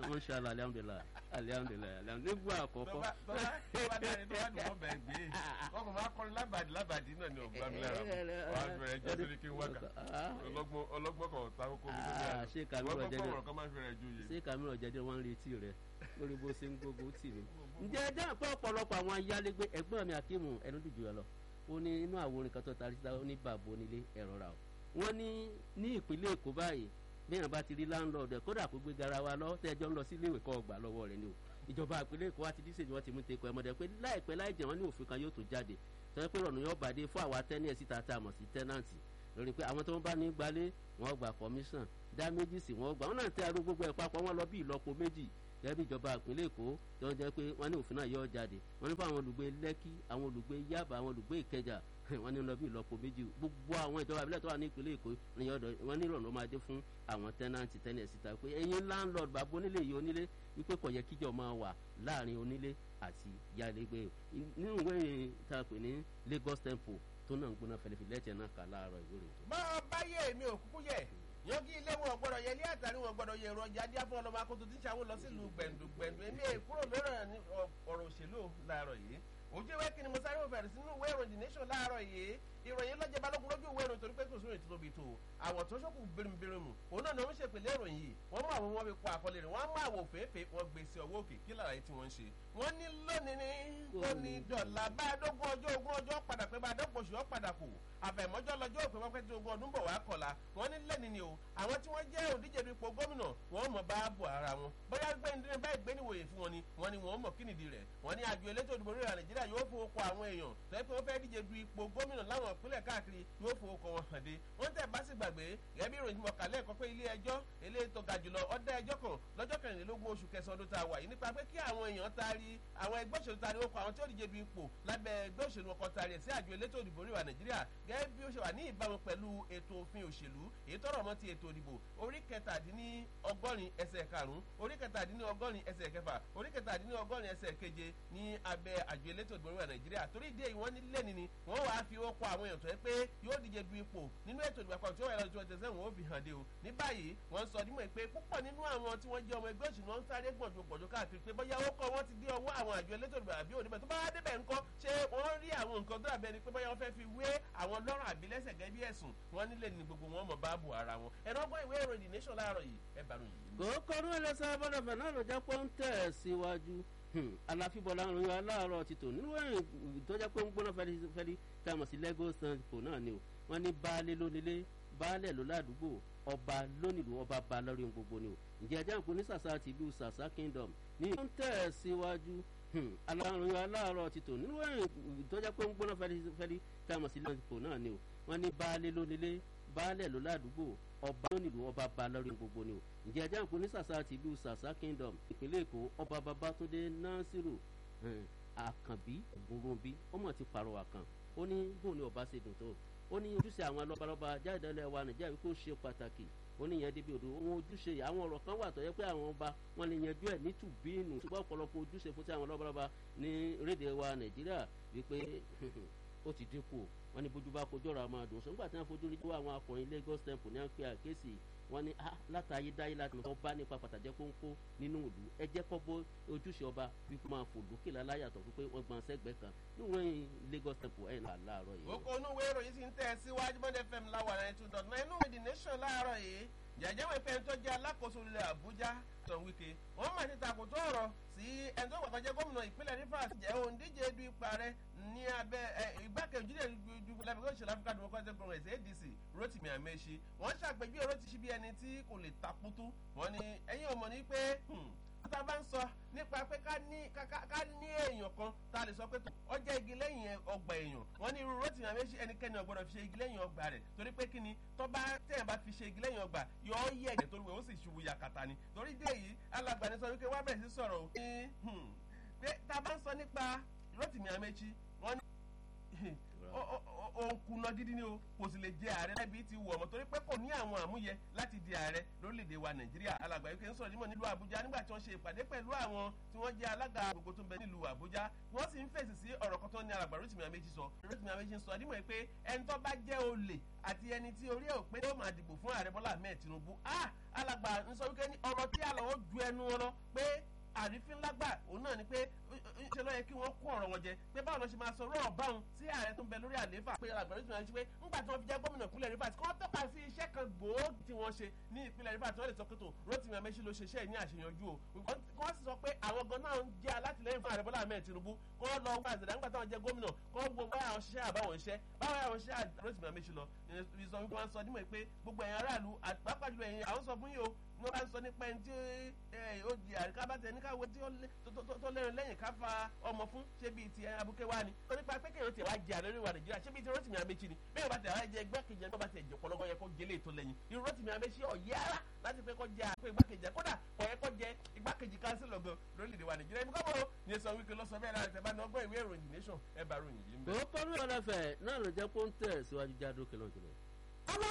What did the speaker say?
wọ́n ṣe àlọ́ alihamudulilayi alihamudulilayi alihamudulilayi nígbà àkọ́kọ́. tọ́ba tọ́ba tọ́ba dáre tọ́ba dùn wọ́n bẹ̀ gbé ọkọ̀ máa kọrin lábàdì lábàdì náà ni ọ̀gbá mi lára wà á bẹ̀rẹ̀ jẹ́ torí kí n wákà ọlọ́gbọ́n ọlọ́gbọ́n kan ta kókó mi lórí àná ṣé kàmírọ̀ wọ́n jẹ́jẹ́ gbọ́ kan máa ń fẹ́rẹ̀ ju yìí. ṣé kàmírọ̀ jẹ́jẹ́ wọ́n ń retí rẹ̀ lórí bó ṣe ń gbógun tì mí. ǹjẹ́ ẹ dáhùn pé ọ̀pọ̀lọpọ̀ àwọn ayálégbé ẹ̀gbọ́n mi akíìmù ẹnu dìjú ẹ lọ ó ní inú àwòrán kan tó tarí síta ó ní bàbá onílé ẹ̀rọ ra o. wọ́n ní ní ìpínlẹ̀ èkó báyìí bẹ́ẹ̀ bá ti rí láńlọ́ọ̀dù ẹ̀ kódà kó gbé garawa lọ tẹ́jọ́ ń lọ sí iléèwé kọ́ ọgbà lọ́wọ́ rẹ̀ ni o ìjọba ìpínlẹ̀ èkó wa ti díṣèjì wọn ti mú teko ẹmọdé pé láìpẹ́ láì jẹ́ wọn ní òfin kan yóò tó jáde tọ́jú pé rọ̀nù yóò bàdé fún àwa tẹ́ni ẹ̀ síta tá a mọ̀ sí tẹ́nàntì lórí pé àwọn tó ń bá ní gbalé wọn gba commission dá méjì sí wọn gbà wọn náà tẹ arú gbogbo ẹ̀ papọ̀ wọn lọ bí ìlọ́po méjì gẹ́gẹ́ bí ìjọba ìpínlẹ̀ èkó tó ń jẹ́ pé wọ́n ní òfin náà yóò jáde wọ́n ní fún àwọn olùgbé lẹ́kí àwọn olùgbé yábà àwọn olùgbé ìkẹjà wọ́n ní lọ bí ìlọ́po méjì gbogbo àwọn ìjọba ìbílẹ̀ tó wà ní ìpínlẹ̀ èkó wọ́n ní ìrọ̀nà máa dé fún àwọn tẹ́nàntì tẹ́nẹ̀ síta pé ẹ̀yin landlord bàbá onílé yìí onílé wípé kò yẹ kíjọ máa wà láàrin onílé àti yálégbé nínú ìwé tá a pè ní Lagos Temple tó náà ń gbóná fẹlẹfẹ lẹ́tẹ̀ náà kà láàárọ̀ ìwé rẹ̀. máa báyé mi ò kúkú yẹ yangi ilé wọn gbọ́dọ̀ yẹ ilé àtàrí wọn gbọ́dọ̀ yẹ èròjà díẹ̀ fún ọlọmọ akoto tí ń ṣàwọn lọ sílùú gbẹ̀ndùgbẹ̀ndù èmi èkúrò lórí ọ̀rọ̀ òṣèlú láàárọ̀ yìí ojú ìwé kí ni mo sáré òfèrè sínú ìwé ìròyìn The Nation láàárọ̀ yìí ìròyìn lọ́jọ́ balógun lójú ìwé ìròyìn torí pé kò sóyún ìtútóbi tó àwọ̀ tó ṣókù birimubirimu òun náà ni wọ́n ṣèpèlè ìròyìn yìí wọ́n mú àwọn wọn fi kọ àkọlé rẹ̀ wọ́n mú àwọ̀ òféèfé wọ́n gbé sí ọwọ́ òkè kí lára yìí tí wọ́n ń ṣe. wọ́n ní lónìí ní lónìí dọ̀là bá a dógún ọjọ́ ogún ọjọ́ padà pé bá a dọ́pọ̀ oṣù padà kù àfẹ̀mọ́jọ́ lọ́jọ́ òpin wọ́n pẹ́ tí ogún ọdún bọ̀ wá kọ̀la wọ́n ní lẹ́ni ni o àwọn tí wọ́n jẹ́ òdíje du ipò gómìnà wọ́n mọ̀ bá bọ̀ ara wọn bóyá gbẹ́ndínlẹ́ báyìí gbé níwòye fún wọn ni wọ́n ní wọ́n mọ̀ kí nìdí rẹ̀ wọ́n ní àjọ elétò ìdìbò orílẹ̀ nàìjíríà yóò fowó kọ àwọn èèyàn tẹ́ pé wọ́n fẹ́ díje du ipò gómìnà láwọn ìpínlẹ̀ káàkiri yóò fowó kọ wọn hàn dé wọ́n tẹ̀ bá sì gbàgbé gẹ́gẹ́ bí ìròyìn mọ̀ kálẹ̀ ẹ̀kọ́ pé ilé ẹjọ́ eléyìí tó ga jùlọ ọ̀dá ẹjọ́ kan lọ́jọ́ kẹrìnlélógún oṣù kẹsàn-án ọdún tá a wà yìí nípa pé kí àwọn èèyàn taari àwọn ẹgbẹ́ òṣèlú taari ó kọ àwọn tí ó díje du ipò lábẹ́ ẹgbẹ́ òṣèlú ọkọ̀ taari ẹ̀ sí àjọ elétò ìdìbò orílẹ̀ nàìjíríà gẹ́gẹ́ bí ó ṣe wà ní ìbámu pẹ̀lú ètò òfin òṣèlú èyí tọrọ mọ́ ti ètò ìdìbò orí kẹtàdínní ọgọ́rin ẹsẹ̀ karùn-ún orí kẹtàdínní ọgọ́rin ẹsẹ̀ kẹfà orí kẹtàdínní ọgọ́rin ẹsẹ̀ keje ní abẹ́ àjọ elétò ìdìbò orílẹ̀ nàìjíríà torí ìdí èyí wọ́n ní lẹ́ni ni wọ́n wàá fi ó kọ àwọn èèyàn tó yẹ pé yóò díje du ipò nínú ètò ìdìbò àpapọ̀ tí ó wà lọ́dún twenty seven ó fi hàn dé o ní báyìí wọ́n sọ nímọ̀ pé púpọ̀ nínú àwọn tí wọ́n jẹ́ ọmọ ẹgbẹ́ òṣèlú wọn ń sáré gbọ̀njú gbọ̀njú káàkiri pé bóyá ó kọ́ wọ́n ti dé ọwọ́ àwọn àjọ elétò ìdìbò àbí òdìbò tó bá wá débẹ̀ ńkọ́ ṣé wọ́n rí àwọn nǹkan tó dàbẹ́ ni pé bóyá wọ́n fẹ́ fi wé àwọn lọ́rùn àbí lẹ́sẹ̀ gẹ́gẹ́ bí ẹ̀sùn wọn nílé ní gbogbo wọn mọ̀ bá bù ara wọn ẹ̀rọ ọgbọ́n ìwé ìròyìn The Nation láàárọ̀ yìí ẹ bá ròyìn yìí. kòókòrò ẹlẹ́sẹ̀ abọ́dọ̀fẹ́ náà ló jẹ́ pé ó ń tẹ̀ síwájú aláfíbọ̀lá ń ròyìn aláàárọ̀ ti tò nínú ẹ̀yìn tó jẹ́ pé ń gbóná fẹ́lifẹ́li tá a mọ̀ sí Lagos Temple náà ni o wọ́n ní baálé lónílé baálẹ̀ ló ládùúgbò ọba lónìlú ọba ba lórí ohun gbogbo ni o ǹjẹ́ ẹjẹ́ àpò ní sàṣà ti ìlú sàṣà kingdom ní ó ń tẹ̀ síwájú aláròyìn aláàárọ̀ ti tò nínú ẹ̀yìn tó jẹ́ pé ń gbóná fẹ́lifẹ́li tá a mọ̀ sí Lagos Temple náà ni o wọ́n ní baálé lónílé baálẹ̀ ló ládùúgbò ọba lónìlú ọba ba lórí gbogbo ni o ǹjẹ́ ẹjẹ́ àpò ní sàṣà ti ìlú sàṣà kingdom ìpínlẹ̀ èkó ọba babatunde nasiru àkànbí ògúnrúnbí ọmọ ti pàrọwà kan ó ní bóun ni ọba ṣe dùn tó ó ní ojúṣe àwọn lọ́balọ́ba jáde lẹ́wà nàìjíríà wípé ó ṣe pàtàkì ó ní yẹn débi odò ohun ojúṣe àwọn ọ̀rọ̀ kan wà tó yẹ pé àwọn ọba wọn lè yanjú ẹ̀ ní tùbínú ṣùgbọ́n ọ̀pọ̀lọpọ̀ ojúṣe fún ti àwọn lọ́balọ́ba ní rédè wa nàìjíríà wípé ó ti dínkù wọn ní bójú bá kojú ọ̀rọ̀ àwọn àdùn sọ́gbà tí wọ́n fojú rí tó àwọn akọrin Lagos Temple ní àpè àkéésì wọn ní látàyé dáyé láti mọ̀ bá nípa pàtàkì pọ́npọ́ nínú ìlú ẹ jẹ́ kọ́ bó ojúṣe ọba wípé máa fò lókè láláyàtọ̀ fún pé wọ́n gbọ́n sẹ́gbẹ̀ẹ́ kan níwọ̀n Lagos Temple ẹ̀ náà láàárọ̀ yìí. oko inú ìwé ìròyìn ti ń tẹ̀ síwájú Bond FM láwà náà two dot nine inú ìwé The Nation láàárọ̀ yìí jẹjẹ wọn fẹ́ tó jẹ́ alákòóso ilẹ̀ Àbújá Tom Wike wọ́n máa ti takòtò ọ̀rọ̀ sí ẹni tó gbàgbọ́ jẹ́ gómìnà ìpínlẹ̀ Rivers jẹ́ òǹdíje du ipa rẹ̀ ní abẹ́ ìgbákejì rẹ̀ ju lábẹ́kọ̀ ìṣẹ̀lẹ̀ African Democratic Congress ADC Rotimi Amechi wọ́n ṣàpèjúwe Rotimi bí ẹni tí kò lè takutu wọ́n ní ẹ̀yin ọmọ ní pé tá a bá ń sọ nípa pé ká ní ká ní èèyàn kan tá a lè sọ pé ó jẹ́ igi lẹ́yìn ọgbà èèyàn wọ́n ní irú Rotimi Amechi ẹnikẹ́ni ò gbọ́dọ̀ fi ṣe igi lẹ́yìn ọgbà rẹ̀ torí pé kí ni tó bá tẹ̀yìn bá fi ṣe igi lẹ́yìn ọgbà yọ ọ́ yẹ ẹ̀jẹ̀ torí wẹ̀ ó sì ṣubú yakata ni torí dé yìí alàgbà ni sọ wípé wá bẹ̀rẹ̀ sí sọ̀rọ̀ o pé tá a bá ń sọ nípa Rotimi Amechi wọ́n ní òun kùnà gidi ni o kò sì lè jẹ ààrẹ lábí ti wọ̀ ọ̀mọ̀ torí pé kò ní àwọn àmúyẹ láti di ààrẹ lórílẹ̀‐èdè wa nàìjíríà alàgbà yìí kì í sọ̀rọ̀ nímọ̀ nílùú àbújá nígbà tí wọ́n ṣe ìpàdé pẹ̀lú àwọn tí wọ́n jẹ́ alága gbogbo tó ń bẹ nílùú àbújá wọ́n sì ń fèsì sí ọ̀rọ̀ kan tó ní alàgbà rotimi amechi sọ rotimi amechi sọ nímọ̀ pé ẹni tó bá jẹ́ olè àti ẹni tí orí ẹ̀ ò pé ó máa dìbò fún ààrẹ bọ́lá ahmed tinubu ah alàgbà ń sọ wípé ọ̀rọ̀ tí àlọ́ ó ju ẹnu wọn lọ pé àrífín lágbà òun náà ni pé ṣe ló yẹ kí wọ́n kó ọ̀rọ̀ wọn jẹ pé báwo ló ṣe máa sọ rọ́ọ̀ báwọn sí ààrẹ tó ń bẹ lórí àlééfà pé àgbẹ̀rẹ̀ tí wọ́n ṣe pé ńgbà tí wọ́n fi jẹ́ gómìnà ìpínlẹ̀ rivers kí wọ́n tọ́ka sí iṣẹ́ kan gbòógì tí wọ́n ṣe ní ìpínlẹ̀ rivers tí wọ́n lè sọ pé tó rotimi amechi ló ṣe iṣẹ́ ní àṣeyọjú o wọ́n sì sọ pé àwọn gan náà ń jẹ́ alátìlẹ́yìn fún ààrẹ bọ́lá ahmed tinubu kí wọ́n lọ wá àzẹ̀dá nígbà táwọn jẹ́ gómìnà kí wọ́n wo báyà àwọn ṣiṣẹ́ àbáwọn iṣẹ́ báwọn àwọn ṣiṣẹ́ rotimi amechi lọ ìsọ wípé wọ́n sọ nímọ̀ pé gbogbo ẹ̀yin aráàlú pàápàá jùlọ ẹ̀yin àwọn sọ fún yìí o ní wọ́n bá ń sọ nípa ẹni tí ó di àríká bá tẹ̀ ní káwé tí tó lẹ́rìn lẹ́yìn ká fa ọmọ fún ṣé bíi ti abuké wa ni ó nípa pé kéèyàn tẹ̀ wá jẹ àlọ́ ìwà nàìjíríà ṣé bíi ti rotimi amechi ni bẹ́ẹ̀ bá tẹ̀ wá jẹ igbákejì ẹni tó bá tẹ̀ jẹ pọlọ́gọ́ yẹ kó gélé ètò lẹ́yìn irú rotimi amechi ọ̀yẹ́ ara láti pé kó jẹ àpò igbákejì ẹ kódà kò yẹ kó jẹ igbákejì kánsílọ̀ gan lórílẹ̀‐èdè wa nàìjíríà ibi kọ́kọ́ ní sọ wípé lọ́sọ bẹ́ẹ̀ láti tẹ̀ bá ní ọgbọ́n ìwé ìròyìn nation ẹ bá ròyìn yìí ń bẹ̀. òótọ́ ní ọ̀lẹ́fẹ̀ náà ló jẹ́ pé ó ń tẹ̀ síwájú jáde òkè náà jùlọ.